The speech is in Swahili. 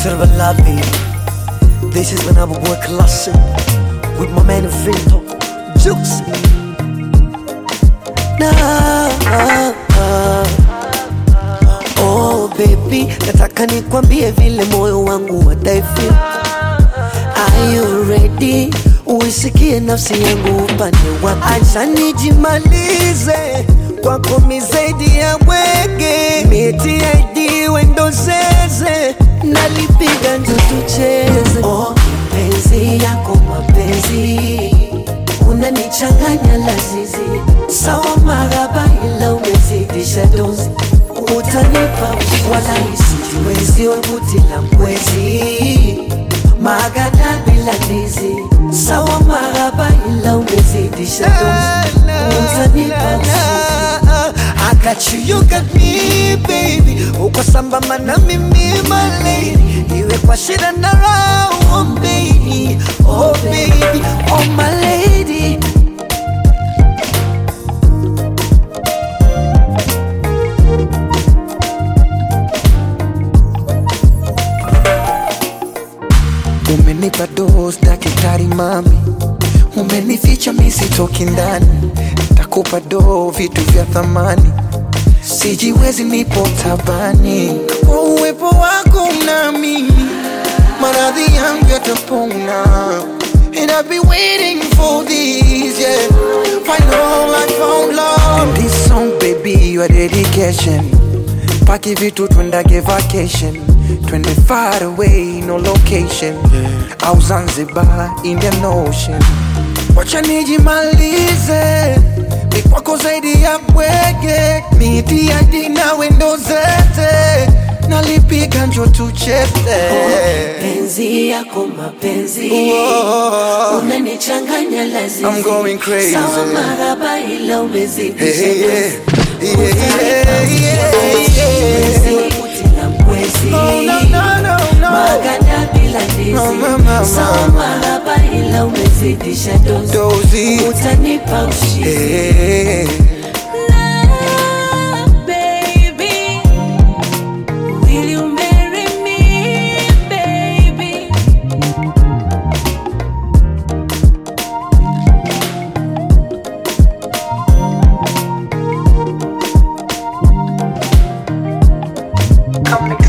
Serve love, baby. This is when I would work classic with my man Vito Juice. Nah, oh baby, nataka nikwambie vile moyo wangu wadaifi. Are you ready? Uisikie nafsi yangu upande wapi? Acha nijimalize kwako mizaidi ya mwenge, miti ID wendo zeze, nalipiga njo tucheze. Oh, penzi yako mapenzi unanichanganya lazizi, sawa maraba, ila umezidisha dozi, utanipa wala isijiwezi, webuti la mwezi magana bila ndizi, sawa maraba, ila umezidisha dozi, utanipa usingizi. I got you, you got me baby, uko sambamba na mimi my lady, iwe kwa shida na raha, oh baby, oh baby, oh my lady. Umenipa dose daktari mami, umenificha misitoki ndani, takupa do vitu vya thamani, sijiwezi nipo tabani, kwa uwepo wako nami maradhi yangu yatapona. And I've been waiting for this, yeah. Final I found love. And this song, baby, your dedication. Paki vitu twendage vacation Twende far away, no location Au Zanzibar, Indian Ocean Wacha nijimalize Ni kwako zaidi ya bwege Miti hadi na wendo zete Nalipiga njo tucheze penzi yako mapenzi Whoa. unanichanganya lazizi I'm going crazy. sawa maraba ila Hey, umezidisha hey, yeah. Yeah, yeah, yeah, yeah. Utila mwezi Oh, no, no, no, no. maganda bila No, ndizi mama, sawa mama. maraba ila umezidisha dozi Dozy. utanipa ushindi Hey. Love, baby. Will you marry me, baby? Come